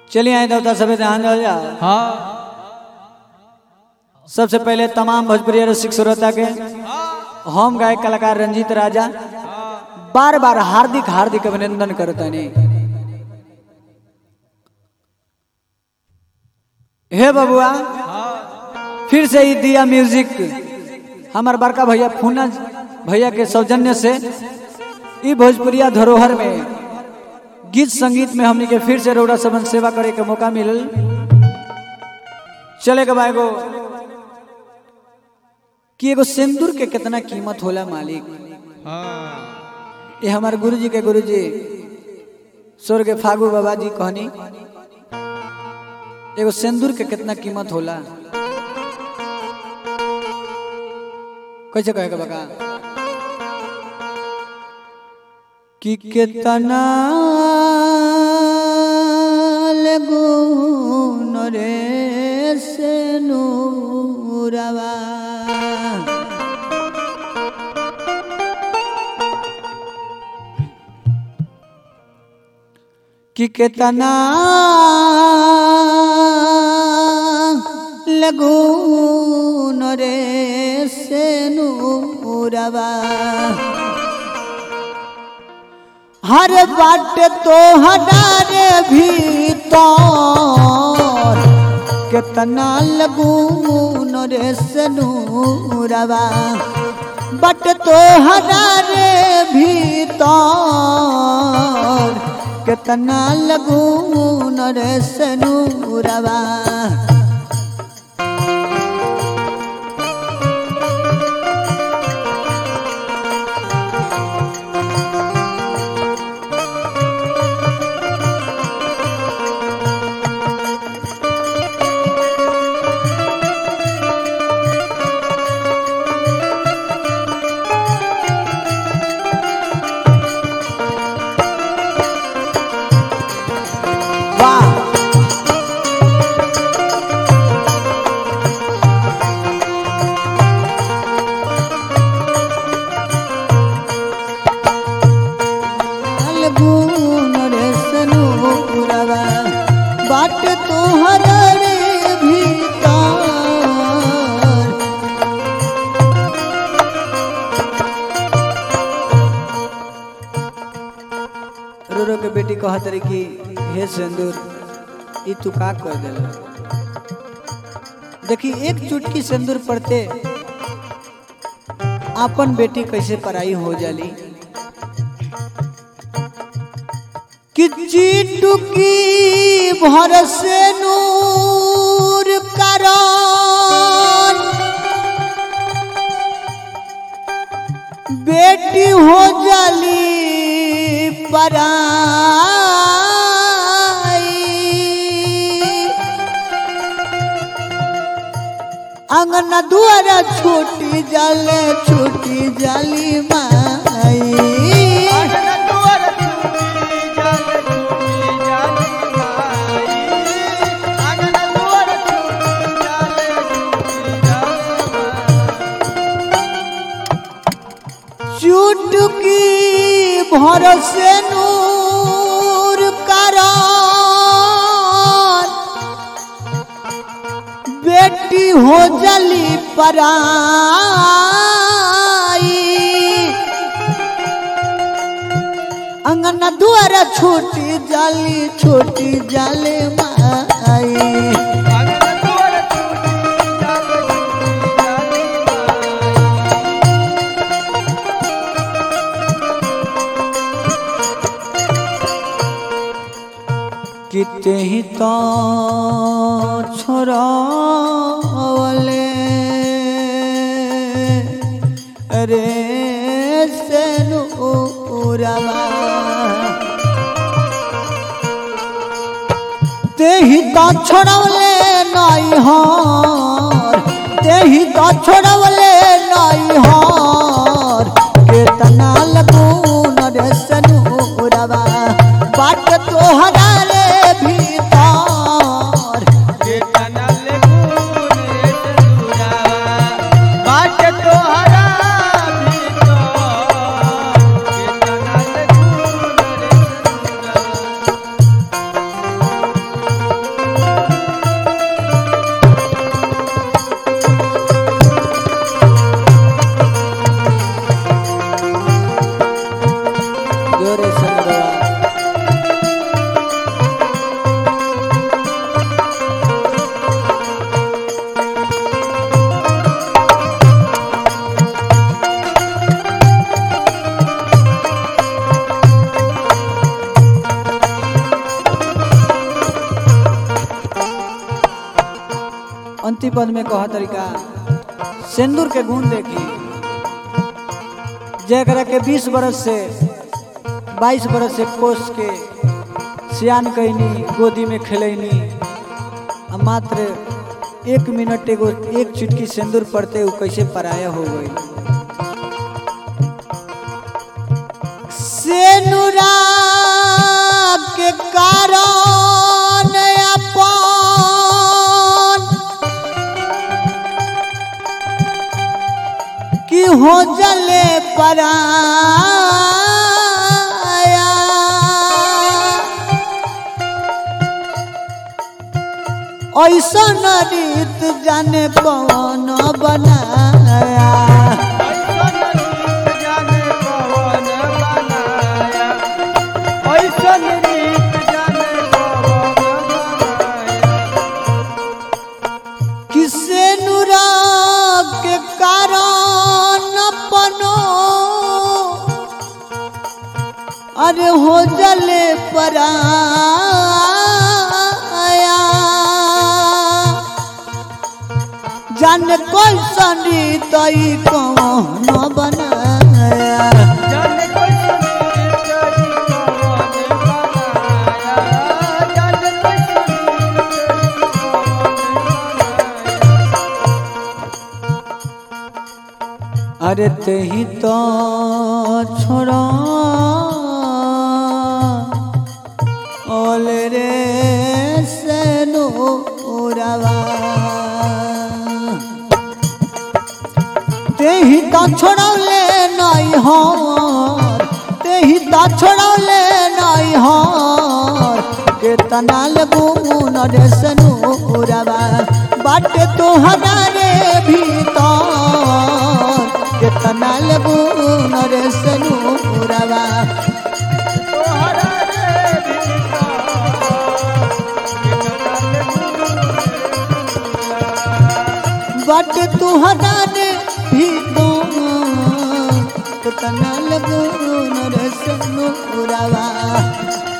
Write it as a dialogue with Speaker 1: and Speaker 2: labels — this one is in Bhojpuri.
Speaker 1: चलिए आए देवता सभी ध्यान दो जाओ
Speaker 2: हाँ
Speaker 1: सबसे पहले तमाम भोजपुरी रसिक श्रोता के हम गायक कलाकार रंजीत राजा बार बार हार्दिक हार्दिक अभिनंदन करतनी हे बबुआ फिर से ही दिया म्यूजिक हमार बड़का भैया फूना भैया के सौजन्य से ई भोजपुरिया धरोहर में गीत संगीत में हमनी के फिर से रौड़ा सबन सेवा करे के मौका मिलल चले के बा एगो कि एगो सिंदूर के कितना कीमत होला मालिक
Speaker 2: हाँ
Speaker 1: ये हमारे गुरुजी के गुरुजी स्वर्ग फागू बाबा जी कहनी एगो सिंदूर के कितना कीमत होला कैसे कहे के बका कि कितना लगुन रे से नूरवा कि कितना लगून रे से नूरवा हर बाट तो हटारे भीतर कितना लगून रे से नूरवा बट तो हटारे भीतर कितना लगून रे सनूरवा वाह लगून रे सनूरवा बाट तोहर रे भीतर रो रो के बेटी कहत रही कि हे सिंदूर ई तू का कर देला देखी एक चुटकी सिंदूर पड़ते आपन बेटी कैसे पराई हो जाली कि चीटुकी भर से नूर कारण बेटी हो जाली पराई अंगना दुआरा छोटी जाले छोटी जाली माई चुटकी भरोसे नूर कारण बेटी हो जली पराई अंगना दुआरा छोटी जाली छोटी जाले माई किते ही तो छोड़ावले रे सेनुरवा तेही तो छोड़वले नाई हार तेही तो छोड़वले नाई हार केतना लगून रे सनुरवा बाट तोहरा रे भीतर
Speaker 2: बाट तोहरा भीतर
Speaker 1: पंक्ति पद में कह तरीका सिंदूर के गुण देखी जरा के 20 बरस से 22 बरस से कोस के सियान कैनी गोदी में खेलैनी आ मात्र एक मिनट एगो एक चुटकी सिंदूर पड़ते वो कैसे पराया हो गई
Speaker 2: सेनुरा के कारण अपन की हो जले पराया ऐसन रीत जाने कौन बनाया किसे नुराग के कारण अपनो अरे हो जले पराया जान कोई सनी तई कौन बनाया
Speaker 1: अरे तेही तो छोड़ा
Speaker 2: ओल रे सेनुरवा तेही ता छोड़ौले नहीं हो तेही ता छोड़ौले नहीं हो केतना लगुन रे सेनुरवा बाटे तो हमारे भीतर केतना लगुन रे सेनुरवा बट तुहरा ने भी तो तना लगो नरस नुरावा